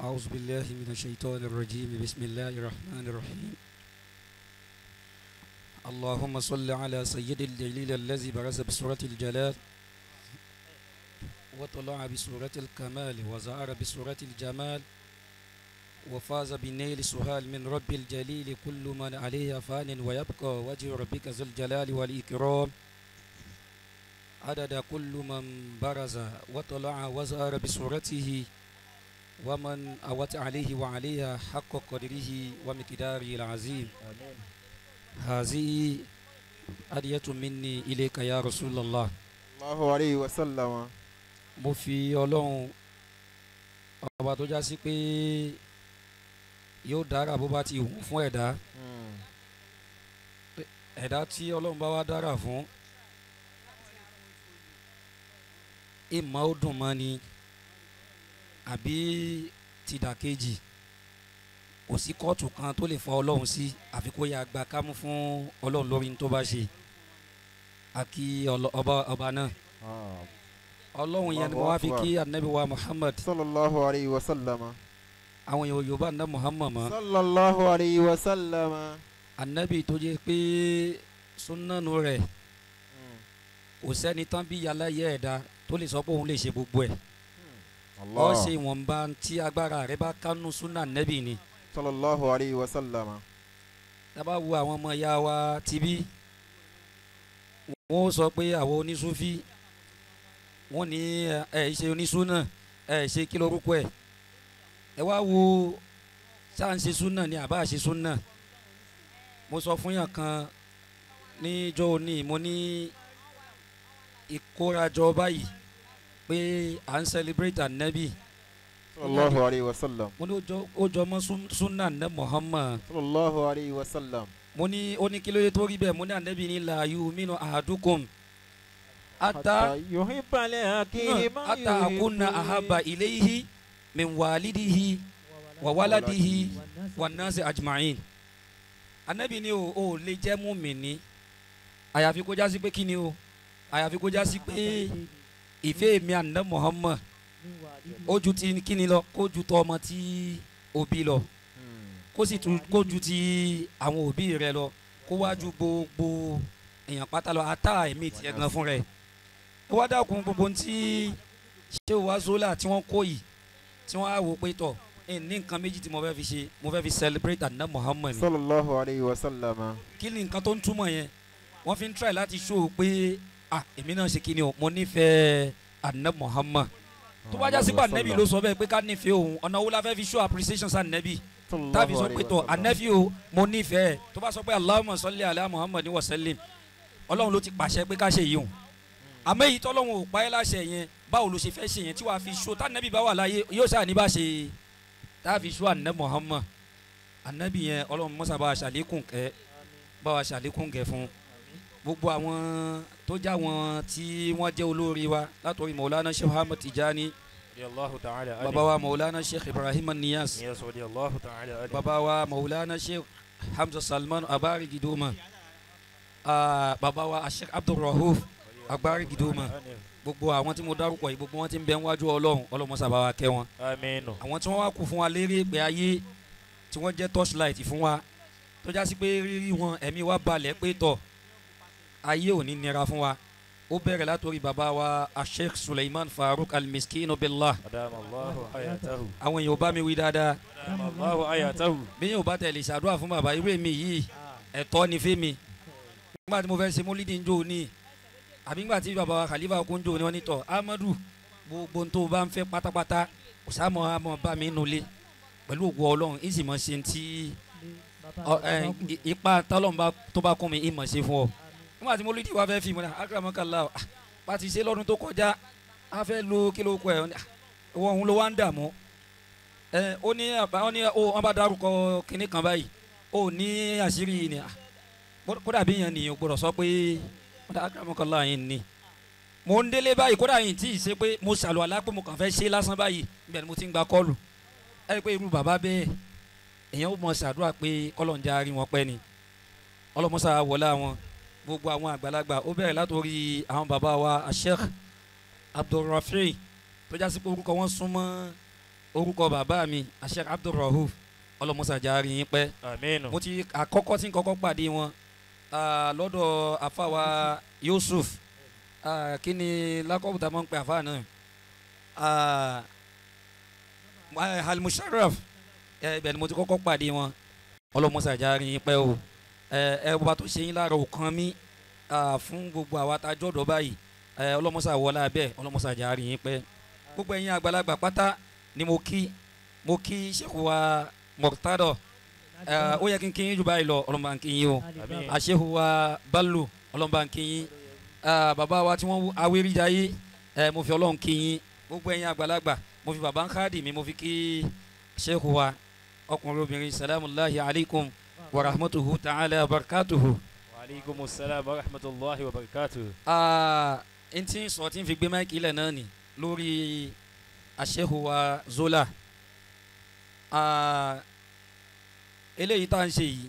أعوذ بالله من الشيطان الرجيم بسم الله الرحمن الرحيم اللهم صل على سيد الجليل الذي برز بسورة الجلال وطلع بسورة الكمال وزهر بسورة الجمال وفاز بالنيل سهال من رب الجليل كل من عليها فان ويبقى وجه ربك ذو الجلال والإكرام عدد كل من برز وطلع وزهر بسورته ومن أوت عليه وعليها حق قدره ومقداره العظيم آمين هذه هدية مني إليك يا رسول الله Allahu alayhi wa sallam. mo fi ọlọ́run ọba tó já sí pé yóò dára bó bá ti wù fún ẹ̀dá Mm. ẹ̀dá tí ọlọ́run bá wá dára fún ìmọ̀ ó dùn mọ́ ni àbí tìdàkejì kò sí kóòtù kan tó lè fọ ọlọ́run sí àfi kó yá gba kámú fún ọlọ́run lórí ní tó bá ṣe àkí ọlọ- ọba ọba náà Ah. ọlọ́run yẹn ni mo Allahu wá fi Akbar. kí anabi wa muhammad Sallallahu alayhi wa sallam. àwọn èèyàn yorùbá anabi muhammad mọ́ Sallallahu alayhi wa sallam. anabi tó jẹ́ pé sunnanu rẹ̀ Mm. kò sẹ́ni tán bí yàrá yẹ ẹ̀dá tó lè sọ pé òun lè ṣe gbogbo ẹ̀ Allah. ọ ṣe ìwọ̀nba tí agbára rẹ̀ bá kánú sunna nẹ́bì ni Sallallahu alayhi wa sallam. tábà wo àwọn ọmọ ìyá wa tibí wọ́n sọ pé àwọn onísúfí wọ́n ní ẹ ẹ ṣe onísúnà ẹ ṣe kí lórúkọ ẹ̀ ẹ wá wo ṣáà ń ṣe súnà ni àbá ṣe súnà mo sọ fún yàn kan níjọ́ òní mo ní ìkórajọ báyìí pé à ń celebrate ànábì Sallallahu alayhi wa sallam. mo ní ó jọ- ó jọ mọ́ sún- súnà ní Muhammad Sallallahu alayhi wa sallam. mo ní ó ní kí ló dé tó rí bẹ́ẹ̀ mo ní ànábì ní la yu'minu ahadukum ata Hatta yuhibba li akhihi ma ata akuna yuhibbu ahaba ilayhi min walidihi wa waladihi wa nasi ajma'in ànábì ní o ò lè jẹ́ mùmínì àyàfi kó jásí pé kí ni o àyàfi kó jásí pé ìfẹ́ mi àná Muhammad ó ju ti kí ni lọ kó ju tọ ọmọ tí òbí lọ Mm. kó sì tún kó ju ti àwọn òbí rẹ lọ kó wá ju gbogbo èèyàn pátá lọ ata ẹ̀mí tiẹ̀ gan fún rẹ̀ ó wá dákun gbogbo tí ṣé wàá zola tí wọ́n kó yìí tí wọ́n á wò pé tọ̀ ẹ̀ ní nǹkan méjì tí mo fẹ́ fi ṣe mo fẹ́ fi celebrate àná Muhammad ni Sallallahu alayhi wa sallam. kí ni nǹkan tó ń túmọ̀ yẹn wọ́n fi ń try láti show pé ah èmi náà ṣe kí ni o mo nífẹ̀ẹ́ àná Muhammad tó bá jásí pé ànẹ́bí ló sọ bẹ́ẹ̀ pé ká nífẹ̀ẹ́ òun ọ̀nà wo la fẹ́ fi show appreciation sí ànẹ́bí tàbí sọ pé tọ anafi o mo nífẹ̀ẹ́ tó bá sọ pé Allahumma salli ala Muhammad wa sallim ọlọ́run ló ti pàṣẹ pé ká ṣe yìí o àmọ́ èyí tọ́lọ́run ò pa ẹ́ láṣẹ yẹn báwo ló ṣe fẹ́ ṣe yẹn tí wàá fi ṣó tànàbí bá wà láyé yóò ṣáà ní bá ṣe tá a fi ṣó ànẹ́ Muhammad anabi yẹn ọlọ́run mọ́sá bá wa ṣàlékún kẹ́ bá wa ṣàlékún kẹ́ fún gbogbo àwọn tó já wọn tí wọ́n jẹ́ olórí wa látọ̀rí Maulana Sheikh Ahmad Tijani radiyallahu ta'ala anhu. baba wa Maulana Sheikh Ibrahim Niyas Yes, radiyallahu ta'ala anhu. baba wa maulana sheikh hamza salman abari gidoma ah, baba wa sheikh abdulrahuf agbari gidoma gbogbo àwọn tí mo dárúkọ yìí gbogbo wọn ti ń bẹ níwájú ọlọ́run ọlọ́run sábà wa kẹ́ wọn Aminu. àwọn tí wọ́n wá kú fún wa lérí pé ayé tí wọ́n jẹ́ torchlight fún wa tó já sí pé rírí wọn ẹ̀mí wa balẹ̀ pé tọ̀ ayé ò ní nira fún wa ó bẹ̀rẹ̀ látòrí baba wa sheikh suleiman farouk almiskinu billah Adama Allahu hayatahu. àwọn èèyàn ò bá mi wí dáadáa Adama Allahu hayatahu. bí yóò bá tẹ̀lé ṣàdúrà fún bàbá irú èmi yìí ẹ̀tọ́ ni fẹ́mi nígbà tí mo fẹ́ ṣe mólídìí njó ní àbí nígbà tí bàbá wa khalifa kún njó ní wọ́n ní tọ̀ amadu gbogbo ohun tó o bá ń fẹ́ pátápátá kò sáàmọ́ àmọ́ bá mi nulẹ̀ pẹ̀lú ògùn ọlọ́run ìsì mọ̀ ṣe ti ọ, ẹ, i- ipa tọ́lọ́run bá tó bá kún mi ìmọ̀ ṣe fún ọ nígbà tí mólídìí wa fẹ́ fi mọ́ ní akaramakala bá ti ṣe lọ́dún tó kọjá a fẹ́ lo kílò kọ ẹ̀ wọ́n òun ló wá ń dààmú ẹ ó ní àbá ó ní ó wọn bá dárúkọ kinní kan báyìí ó ní àṣírí yìí ni à, kó- kódà bí yẹn nìyẹn gbọ́dọ̀ sọ pé kódà akaramakala yẹn ni mo ń délé báyìí kódà yìí tí ì ṣe pé mo ṣàlù àlá pé mo kàn fẹ́ ṣe lásán báyìí ibẹ̀ ni mo ti ń gba kọ́ọ̀lù ẹ rí i pé irú bàbá bẹ́ẹ̀ èèyàn ó mọ ṣàdúrà pé kọ́lọ̀ ń já rí wọn pẹ́ ni ọlọ́mọṣà wọlé àwọn gbogbo àwọn àgbàlagbà ó bẹ̀rẹ̀ látòrí àwọn bàbá wa Sheikh Abdulrafi tó jásí pé orúkọ wọn súnmọ́ orúkọ bàbá mi Sheikh Abdulrahuf ọlọmọsàjárí yín pẹ́ Aminu. mo ti àkọ́kọ́ tí n kọ́kọ́ pàdé wọn ah, lọ́dọ̀ àfàwà Yusuf ah, kí ni lákọ̀ọ́bù tá a máa ń pè àfà náà Ah, ah, Al-Musharraf eh, ibẹ̀ ni mo ti kọ́kọ́ pàdé wọn ọlọmọsàjárí yín pẹ́ o ẹ ẹ bàbá tó ṣe yín lára òkan mi ah, fún gbogbo àwa tá a jọ̀dọ̀ báyìí ẹ ọlọmọsà wọlé abẹ́ ọlọmọsàjárí yín pẹ́ gbogbo ẹ̀yin àgbàlagbà pátá ni mo kí mo kí Sheikh wa Murtada ẹ ó yẹ kí n kí yín jù báyìí lọ ọlọmọba ń kí yín o Àmín. àṣehu wa Bello ọlọmọba ń kí yín ẹ bàbá wa tí wọ́n awéríjayé ẹ mo fi Ọlọ́run kí yín gbogbo ẹ̀yin àgbàlagbà mo fi bàbá ń káàdì mi mo fi kí Sheikh wa ọkùnrin obìnrin salamullahi alaykum wa rahmatuhu ta'ala wa barakatuhu. Wa alaikumus salam wa rahmatullahi wa barakatuh. Ah, n tí ń sọ tí ń fi gbé máìkì ilẹ̀ náà ni lórí àṣehù wa Zola Ah, eléyìí tá à ń ṣe yìí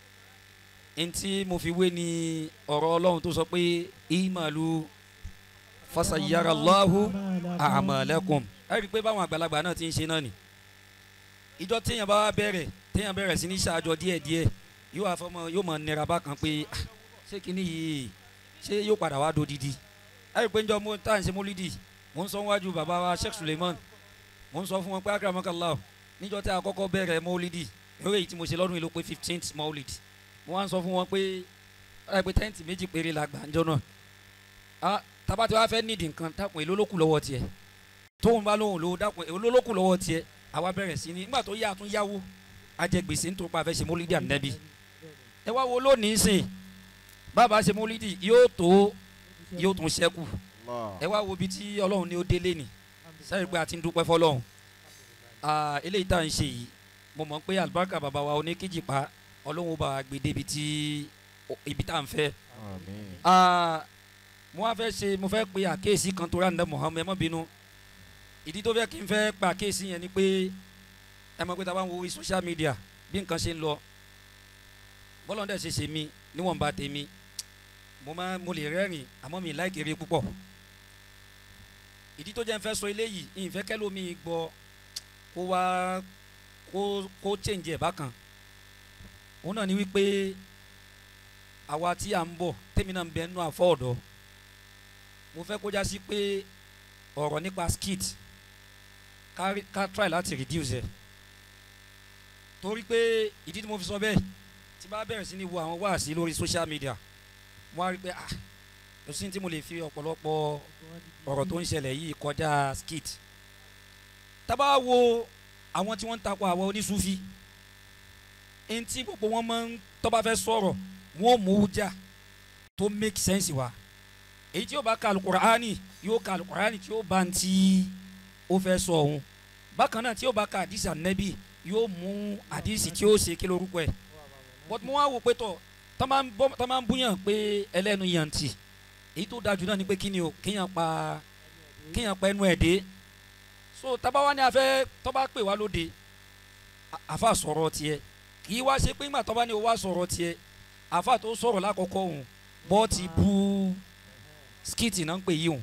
n tí mo fi wé ni ọ̀rọ̀ Ọlọ́run tó sọ pé imalu fasayara Allahu a'malakum ẹ rí i pé báwọn àgbàlagbà náà ti ń ṣe náà ni ìjọ téèyàn bá wá bẹ̀rẹ̀ téèyàn bẹ̀rẹ̀ sí ní ṣáàjọ díẹ̀díẹ̀ yóò wá fọmọ yóò mọ nira bákan pé "Ah, ṣé kinní yìí ṣé yóò padà wá dodidi ẹ rí i pé njọ mo tá à ń ṣe mólídì mò ń sọ wájú bàbá wa Sheikh Suleiman mò ń sọ fún wọn pé akramakallah níjọ tí a kọ́kọ́ bẹ̀rẹ̀ mólídì eré yìí tí mo ṣe lọ́dún yìí ló pé fifteenth mólídì mo wá ń sọ fún wọn pé ẹ pé tẹ́ǹtì méjì péré la gbà njọ náà ah tabati wa fẹ́ nídìí nǹkan dákun èló ló kù lọ́wọ́ tiẹ̀ tóun bá lóhùn lówó dákun èló ló kù lọ́wọ́ tiẹ̀ àwa bẹ̀rẹ̀ sí ní nígbà tó yá àtún yáwó ajẹgbèsè nítorí pa àfẹ́ ṣe mólídì ànẹ́bí ẹ wá wo lónìí sìn bàbá ṣe mólídì yóò tó yóò tún ṣẹ́kù Allah. ẹ wá wo ibi tí ọlọ́run ní ó délé ni sẹ́yìn pé a ti ń dúpẹ́ fọlọ́run Ah, eléyìí tá à ń ṣe yìí mo mọ̀ pé àlùbáríkà bàbá wa oníkejì pa ọlọ́run ó bá wa gbé débi tí ibi tá à ń fẹ́ Àmín. Ah, mo wá fẹ́ ṣe mo fẹ́ pe àkéèsí kan tó rà ní Muhammed ẹ má bínú ìdí tó fẹ́ kí n fẹ́ pa àkéèsí yẹn ni pé ẹ mọ̀ pé tá a bá ń wo orí social media bí nǹkan ṣe ń lọ bọ́lọ́ndẹ̀ ṣe ṣe mí níwọ̀nba tèmi mo máa mo lè rẹ́rìn àmọ́ mi láì kéré púpọ̀ ìdí tó jẹ́ n fẹ́ sọ eléyìí ìfẹ́ kẹ́lómi gbọ́ kó wá kó kó change ẹ̀ bákan òun náà ni wípé àwa tí à ń bọ̀ tèmi náà ń bẹ nínú àfọ́ ọ̀dọ́ mo fẹ́ kó já sí pé ọ̀rọ̀ nípa skit ká rí- ká try láti reduce ẹ̀ torí pé ìdí tí mo fi sọ bẹ́ẹ̀ tí bá bẹ̀rẹ̀ sí ní wo àwọn wáàsí lórí social media mo á rí pé ah kò sí ní tí mo lè fi ọ̀pọ̀lọpọ̀ ọ̀rọ̀ tó ń ṣẹlẹ̀ yìí kọjá skit tá bá wo àwọn tí wọ́n ń takò àwọn onísúfí ẹni tí gbogbo wọn máa ń tó bá fẹ́ sọ̀rọ̀ wọn ò mú jà tó make sense wa èyí tí yóò bá ka alukur'ani yóò ka alukur'ani tí yóò bá ń tí ó fẹ́ sọ ọ̀hún bákan náà tí yóò bá ka àdìsí ànẹ́bí yóò mú àdìsí tí yóò ṣe kí lórúkọ ẹ̀ but mo wá wò pé tọ̀ tọ́ máa ń bọ́- tọ́ máa ń búyàn pé ẹlẹ́nu yàntì èyí tó dájú náà ni pé kí ni o kéèyàn pa kéèyàn pa ẹnu ẹ̀ dé so tábà wá ní afẹ́ tọ́ bá pè wá lóde à- àfa sọ̀rọ̀ tiẹ̀ kì í wá ṣe pé ńgbà tọ́ bá ní o wá sọ̀rọ̀ tiẹ̀ àfa tó sọ̀rọ̀ lákọ̀ọ́kọ́ òun bọ́ ti bu skiti náà ń pè yí òun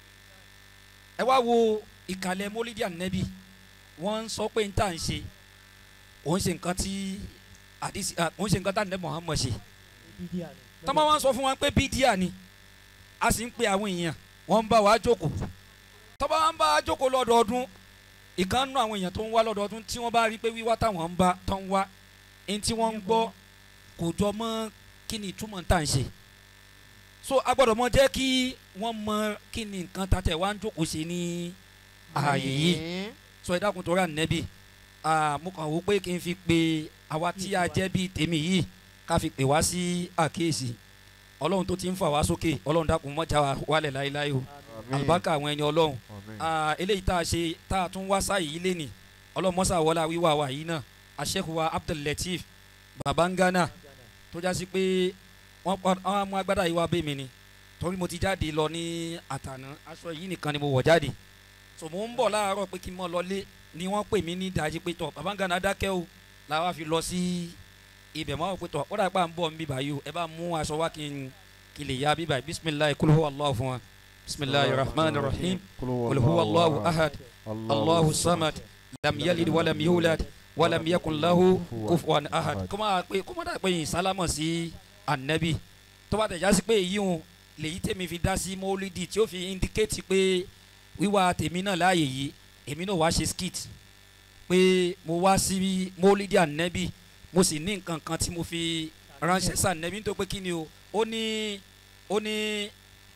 ẹ wá wo ìkàlẹ̀ mólídìí ànẹ́bì wọ́n ń sọ pé n tà ń ṣe òun ṣe nǹkan tí àdìsí à, òun ṣe nǹkan tá ànẹ́ Muhammad ṣe tọ́mọ wọn sọ fún wa pé bídíà ni a sì ń pe àwọn èèyàn wọ́n ń bá wa jókòó tọ́ba wọn bá wa jókòó lọ́dọọdún ìkan nú àwọn èèyàn tó ń wá lọ́dọọdún tí wọ́n bá rí pé wíwá táwọn ń bá tán wá ẹni tí wọ́n ń gbọ́ kò jọ mọ́ kí ni ìtumọ̀ tá à ń ṣe so a gbọ́dọ̀ mọ jẹ́ kí wọ́n mọ kí ni nǹkan tàtẹ̀ wá ń jókòó ṣe ní ààyè yìí sọ ẹ dákun tó rà nẹ́bí mo kàn wò pé kí n fi pe àwa tí a jẹ́ bíi tèmi yìí ká fi pè wá sí àkíyèsí ọlọ́run tó ti ń fà wá sókè ọlọ́run dákun mọ́jà wa wálẹ̀ láéláé o Àmín. àlùbáríkà àwọn ẹni ọlọ́run Àmín. Ah, eléyìí tá a ṣe tá a tún wá sáyé yìí lénìí ọlọ́run mọ́sá wọlá wíwá wa yìí náà aṣẹ́kùwà Abdul-Lateef Babangana tó já sí pé wọ́n pa wọ́n mú agbádá yìí wá bẹ́ mi ni torí mo ti jáde lọ ní àtàná aṣọ yìí nìkan ni mo wọ̀ jáde so mo ń bọ̀ láàárọ̀ pé kí n mọ̀ lọlé ni wọ́n pè mí ní ìdájí pé tọ̀ Babangana dákẹ́ o làwa fi lọ sí ibẹ̀ mọ́ pé tọ̀ ó dà pé à ń bọ̀ ń bíbá yìí o ẹ bá mú aṣọ wá kí n kí lè ya bíbá yìí bisimilayi kul huwa Allahu fún wa bisimilayi rahman rahim kul huwa Allahu ahad Allahu samad lam yalid walam yulad walam yakun lahu kufuwan ahad kó máa pé kó máa dà pé yìí sálámọ̀ sí anabi tó bá tẹ̀já sí pé èyí hùn lèyí tèmi fi dá sí mọ́lídì tí ó fi indicate pé wíwá tèmi náà láàyè yìí èmi náà wá ṣe skit pé mo wá sí mọ́lídì anabi mo sì ní nǹkan kan tí mo fi ránṣẹ́ sí anabi nítorí pé kí ni o ó ní ó ní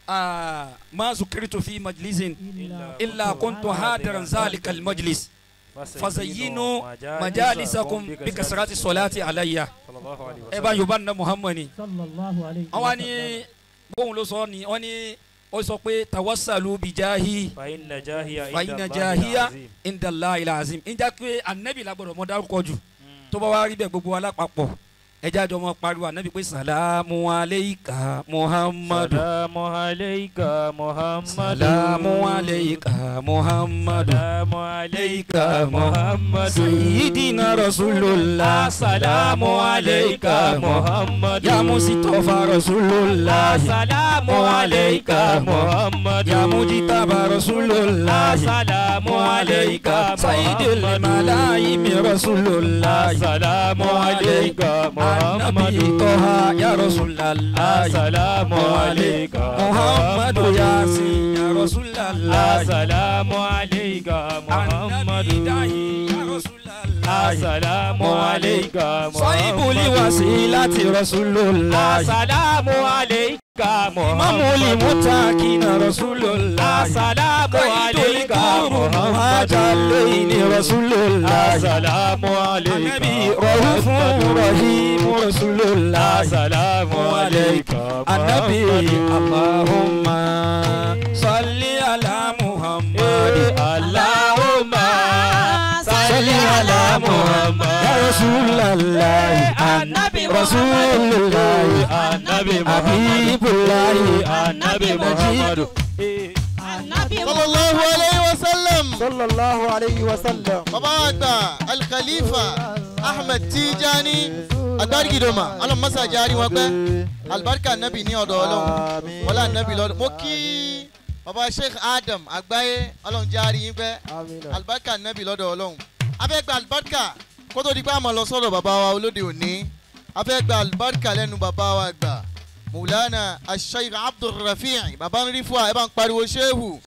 ma zukiritu fi majlisin illa kuntu hadiran zalika almajlis fazayinu majalisakum bi kasrati salati alayya ẹ bá yorùbá nínú muhammadu sallallahu alayhi àwọn ni bóun ló sọ ni wọn ni ó sọ pé tawassalu bijahi fàyínà jáhíyà fàyínà jahiya indala ilazim ìjà pé anabi lagbọ́dọ̀ mọ dárúkọ jù tó bá wá rí bẹ́ẹ̀ gbogbo alápapọ̀ ẹjẹ àjọ mọ pariwo anabi pé salamu aleika muhammadu salamu alayka muhammadu salamu aleika muhammadu salamu alayka muhammadu sayyidina rasulullah salamu alayka muhammadu ya musitafa rasulullah salamu alayka muhammadu ya mujitaba rasulullah salamu alayka sayyidil malaimi rasulullah salamu alayka Annabi muhammadu Toha ya Rasulallah salamu alayka Muhammadu Yasin ya Rasulallah salamu alayka Annabi muhammadu Dahi ya Rasulallah salamu alayka Sahibuli wasilati Rasulullah salamu alayka Imamuli mutakina Rasulullah salamu alayka Muhammadalayni Rasulullah salamu alayka Annabi Rahufun Rahim Rasulullah salamu alayka Annabi Allahumma salli ala Muhammad Allahumma salli ala Muhammad ya Rasulallah Annabi Rasulullah Annabi Habibullah Annabi Muhammadu sallallahu alayhi wa sallam sallallahu alayhi wa sallam. bàbá àgbà alkhalifa ahmed tijani agbárigidoma ọlọmọsá jaari wọn pẹ alibarika nabi ní ọdọ ọlọrun Àmín. wọlé anabi lọdọ mo kí bàbá sheikh adam àgbáyé ọlọrun jaari yín pẹ Àmín. alibarika nabi lọdọ ọlọrun abẹ́gbẹ́ alibarika kótó di pé àmọ́ lọ sọ́dọ̀ bàbá wa olóde òní abẹ́gbẹ́ alibarika lẹ́nu bàbá wa gbà mùlánà ashaykh abdulrafi bàbá ń rí fún wa ẹ bá ń pariwo shehu